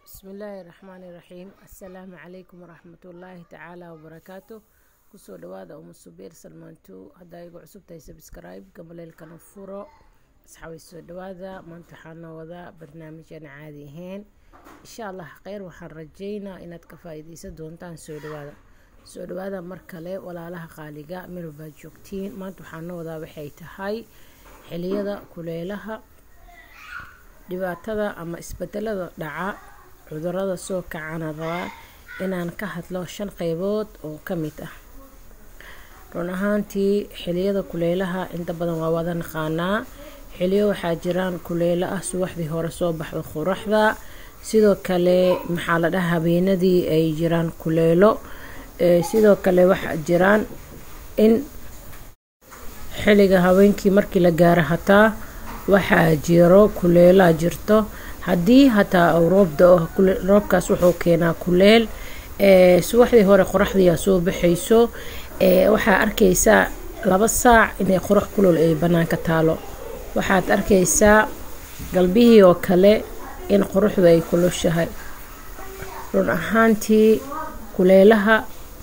bismillaahi raxmaani raxiim assalaamu calaykum waraxmatullaahi tacaala wabarakaatu kusoo dhawaada uma subeer salmaanto haddaa igu cusub tahay sabscribe gabaleelkana furo asxaabay soo dhawaada maanta waxaana wadaa barnaamijaan caadi ahayn insha allah kheyr waxaan rajeynaa inaad ka faa-iideysan doontaan soo dhawaada soo dhawaada mar kale walaalaha qaaliga meel baad joogtiin maanta waxaana wadaa waxay tahay xiliyada kuleelaha dhibaatada ama isbedelada dhaca cudurada soo kacana rabaa inaan ka hadlo shan qeybood oo ka mid ah run ahaantii xiliyada kuleelaha inta badan waa wada naqaanaa xiliyo waxaa jiraan kuleelo ah subaxdii hore soo baxda qoraxda sidoo kale maxaa la dhaha habeenadii ay jiraan kuleelo sidoo kale waxaa jiraan in xiliga habeenkii markii la gaaro hataa waxaa jiro kuleelaa jirto haddii hataa uu roob da-o roobkaas wuxuu keenaa kuleel subaxdii hore qoraxdiiaa soo baxayso waxaa arkaysaa laba saac inay qorax kulol ay bannaanka taalo waxaad arkaysaa galbihii oo kale in qoraxdu ay kulushahay run ahaantii kuleelaha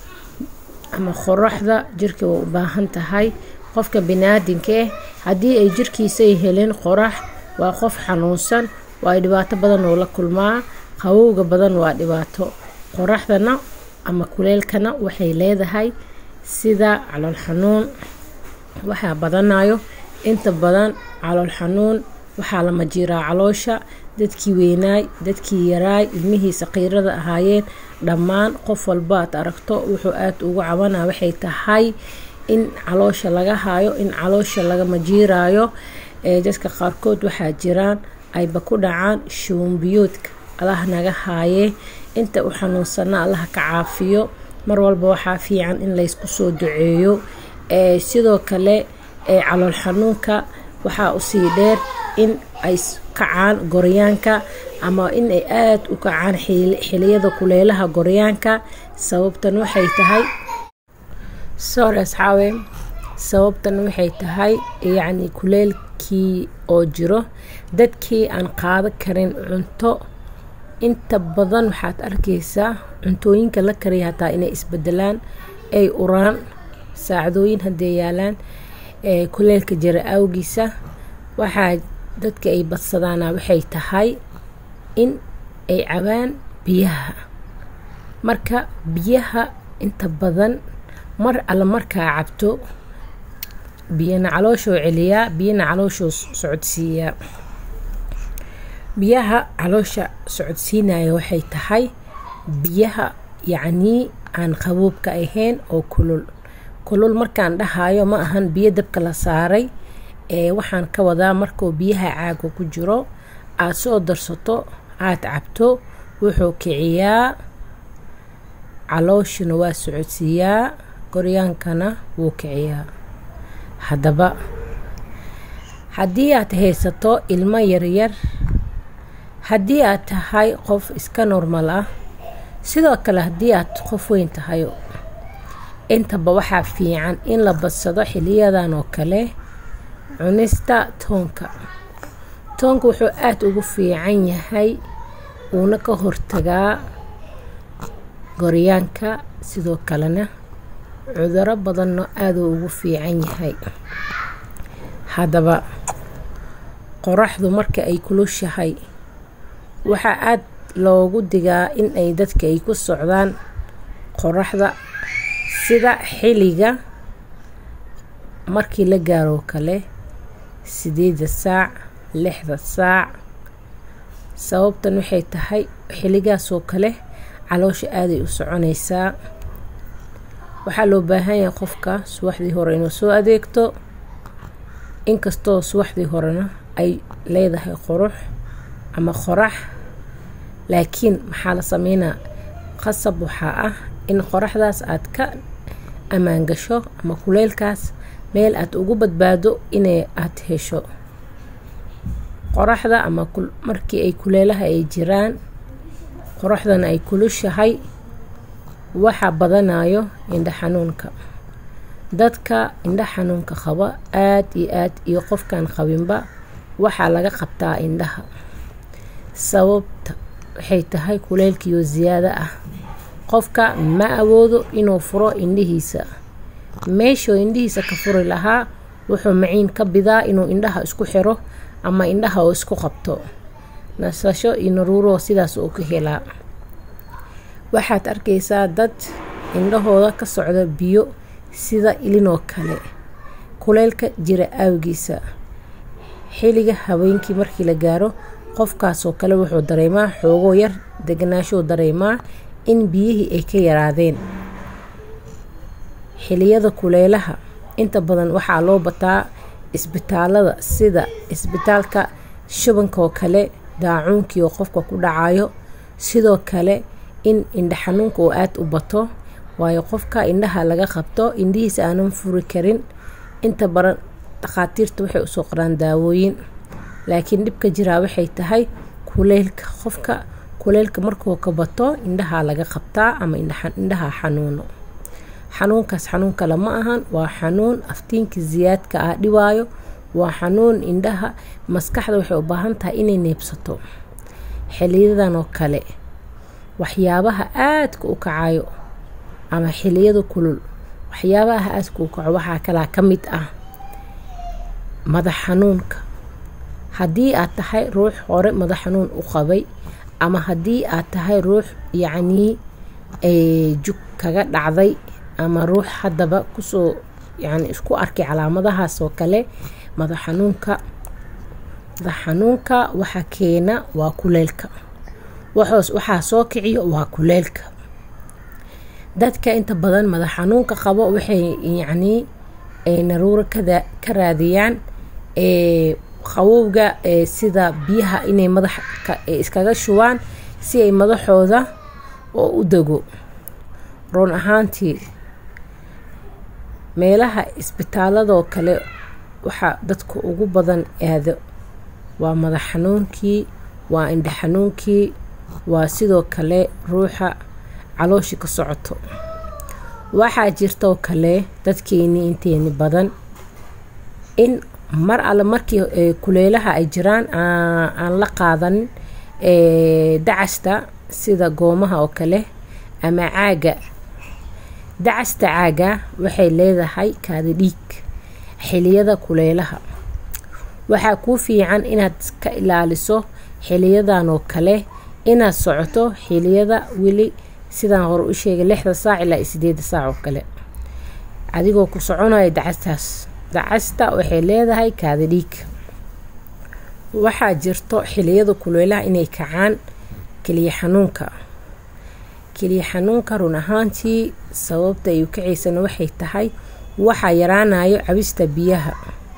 ama qoraxda jirka way u baahan tahay qofka biniaadinka ah haddii ay jirkiisay helin qorax waa qof xanuunsan waa dhibaato badan oo la kulmaa qabowga badan waa dhibaato qoraxdana ama kuleelkana waxay leedahay sida calool xanuun waxaa badanayo inta badan calool xanuun waxaa la majiiraa caloosha dadkii weynaay dadkii yaraay ilmihii saqiirada ahaayeen dhammaan qof walba aad aragto wuxuu aada ugu cabanaa waxay tahay in caloosha laga haayo in caloosha laga majiiraayo dadka qaarkood waxaa jiraan ayba ku dhacaan shuumbiyoodka allah naga haayee inta u xanuunsana allaha ka caafiyo mar walba waxaa fiican in laysku soo duceeyo sidoo kale calool xanuunka waxaa usii dheer in ay kacaan goryaanka ama in ay aada u kacaan xiliyada kuleelaha goryaanka sababtan waxay tahay sorry asxaabe sababtan waxay tahay yacni kuleelkii oo jiro dadkii aan qaado karin cunto inta badan waxaad arkaysaa cuntooyinka la kariya hataa inay isbedelaan ay uraan saacadooyin haddee yaalaan kuleelka jira awgiisa waxaa dadka ay badsadaana waxay tahay in ay cabaan biyaha marka biyaha inta badan mar alla markaa cabto biyana calooshoo celiyaa biyana calooshoo socodsiiyaa biyaha caloosha socodsiinaya waxay tahay biyaha yacnii aan qaboobka ahayn oo kulul kulul markaan dhahayo ma ahan biyo dabka la saaray ee waxaan ka wadaa markuu biyaha caaga ku jiro aada soo darsato aada cabto wuxuu kiciyaa calooshuna waa socodsiiyaa goryaankana wuu kiciyaa haddaba haddii aad haysato ilmo yaryar haddii aad tahay qof iska normal ah sidoo kale haddii aad qof weyn tahayo intaba waxaa fiican in la badsado xiliyadan oo kale cunista toonka toonka wuxuu aada ugu fiican yahay uuna ka hortagaa goryaanka sidoo kalena cuduro badanna aaduu ugu fiican yahay haddaba qoraxdu marka ay kulushahay waxaa aada loogu digaa in ay dadka ay ku socdaan qoraxda sida xiliga markii la gaaroo kale sideeda saac lixda saac sababtan waxay tahay xiligaasoo kale caloosha aaday u soconaysaa waxaa loo baahan yahay qofka subaxdii hore inuu soo adeegto inkastoo subaxdii horena ay leedahay qorux ama qorax laakiin maxaa la sameynaa qasab waxaa ah in qoraxdaas aad ka ammaan gasho ama kuleylkaas meel aad ugu badbaado inay aada hesho qoraxda ama markii ay kuleelaha ay jiraan qoraxdana ay kulushahay waxaa badanayo indha xanuunka dadka indha xanuunka qaba aada iyo aad iyo qofkaan qabinba waxaa laga qabtaa indhaha sababta waxay tahay kuleylkiyo ziyaado ah qofka ma awoodo inuu furo indhihiisa meeshuu indhihiisa ka furi lahaa wuxuu maciin ka bidaa inuu indhaha isku xiro ama indhaha uu isku qabto nasasho iyo naruuro sidaas uu ka helaa waxaad arkaysaa dad indhahooda ka socda biyo sida ilinoo kale kuleylka jira awgiisa xilliga habeenkii markii la gaaro qofkaasoo kale wuxuu dareemaa xoogoo yar deganaashuu dareemaa in biyihii ay ka yaraadeen xiliyada kuleylaha inta badan waxaa loo bataa isbitaalada sida isbitaalka shubankaoo kale daacuunkii oo qofka ku dhacayo sidoo kale in indha xanuunka uu aada u bato waayo qofka indhaha laga qabto indhihiisa aanan furi karin inta badan dhakhaatiirta waxay usoo qoraan daawooyin laakiin dhibka jiraa waxay tahay kuleylka qofka kuleylka markuu ka bato indhaha laga qabtaa ama indhaha xanuuno xanuunkaas xanuun kale ma ahan waa xanuun aftiinka siyaadka ah dhibaayo waa xanuun indhaha maskaxda waxay u baahan tahay inay neebsato xiliyadan oo kale waxyaabaha aadka u kacayo ama xiliyada kulul waxyaabaha aadka u kaco waxaa kalaa ka mid ah madax xanuunka haddii aad tahay ruux hore madax xanuun u qabay ama haddii aad tahay ruux yacnii jug kaga dhacday ama ruux haddaba kusoo yani isku arkay calaamadahaas oo kale madax xanuunka madax xanuunka waxa keena waa kuleylka waxaa soo kiciyo waa kuleylka dadka inta badan madax xanuunka qabo waxay yacnii naruuro ka raadiyaan qabowga sida biyaha inay madaxa iskaga shubaan si ay madaxooda oo u dego roon ahaantii meelaha isbitaaladoo kale waxaa dadka ugu badan aado waa madax xanuunkii waa indha xanuunkii waa sidoo kale ruuxa calooshi ka socoto waxaa jirtoo kale dadkeenii inteeni badan in mar alle markii kuleylaha ay jiraan aan la qaadanin dacasta sida goomaha oo kale ama caaga dacasta caaga waxay leedahay kaadi dhiig xiliyada kuleylaha waxaa kuu fiican inaad ka ilaaliso xiliyadan oo kale inaad socoto xiliyada weli sidaan hore u sheegay lixda saac ilaa sideeda saac oo kale adigoo ku soconaya dacastaas dacasta waxay leedahay kaadi dhiig waxaa jirto xiliyada kuleylaha inay kacaan keliya xanuunka keliya xanuunka run ahaantii sababta ay u kacaysana waxay tahay waxaa yaraanayo cabista biyaha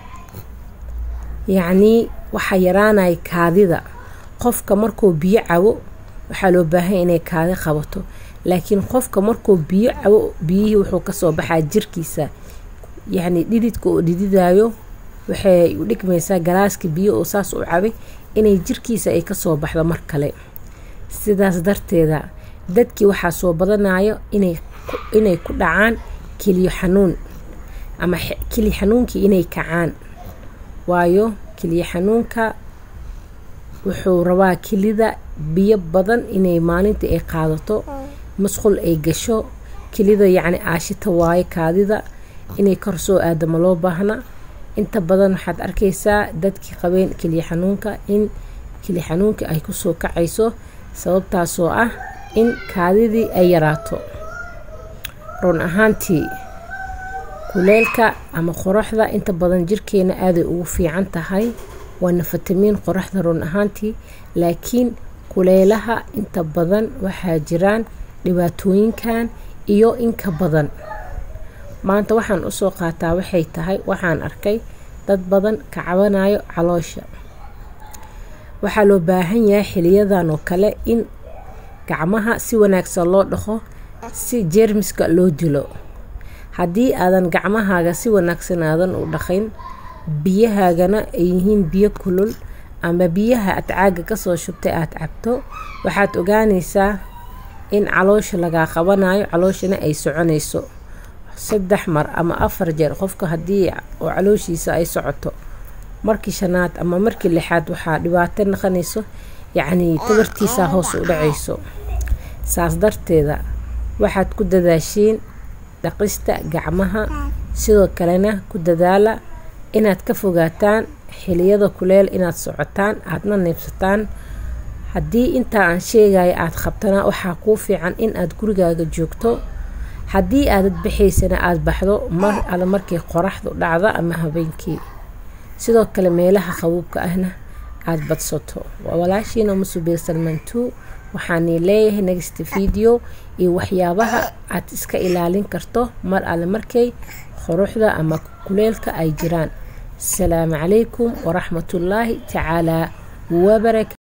yacnii waxaa yaraanaya kaadida qofka markuu biyo cabo waxaa loo baahanya inay kaadi qabato laakiin qofka markuu biyo cabo biyihii wuxuu kasoo baxaa jirkiisa yacni dhididka oo dhididayo waxay u dhigmaysaa galaaska biyo oo saas u cabay inay jirkiisa ay kasoo baxdo mar kale sidaas darteeda dadkii waxaa soo badanayo inay ku dhacaan keliyo xanuun ama keliya xanuunkii inay kacaan waayo keliya xanuunka wuxuu rabaa kelida biyo badan inay maalintii ay qaadato masqul ay gasho kelida yacni aashita waayo kaadida inay kor soo aadama loo baahna inta badan waxaad arkaysaa dadkii qabeen keliya xanuunka in keliya xanuunkii ay kusoo kacayso sababtaasoo ah in kaadidii ay yaraato run ahaantii kuleylka ama qoraxda inta badan jirkeena aaday ugu fiican tahay waana fatamiin qoraxda run ahaantii laakiin kuleylaha inta badan waxaa jiraan dhibaatooyinkan iyo inka badan maanta waxaan usoo qaataa waxay tahay waxaan arkay dad badan ka cabanayo caloosha waxaa loo baahan yahay xiliyadan oo kale in gacmaha si wanaagsan loo dhaqo si jeermiska loo dilo haddii aadan gacmahaaga si wanaagsan aadan u dhaqayn biyahaagana ay yihiin biyo kulul ama biyaha aad caaga kasoo shubtay aada cabto waxaad ogaanaysaa in caloosha lagaa qabanayo calooshana ay soconayso saddex mar ama afar jeer qofka haddii oo calooshiisa ay socoto markii shanaad ama markii lixaad waxaa dhibaato naqanayso yacnii tabartiisaa hoos u dhacayso saas darteeda waxaad ku dadaashiin dhaqista gacmaha sidoo kalena ku dadaala inaad ka fogaataan xiliyada kuleel inaad socotaan aadna neebsataan haddii intaa aan sheegaya aada qabtana waxaa kuu fiican in aad gurigaaga joogto haddii aadad baxaysana aada baxdo mar alle markay qoraxdu dhacdo ama habeenkii sidoo kale meelaha qabuubka ahna aada badsato waa walaashiina musubiir salman two waxaanii leeyahay next video iyo waxyaabaha aad iska ilaalin karto mar alle markay quruxda ama kuleelka ay jiraan asalaamu calaykum waraxmatullaahi tacaalaa wabarakatu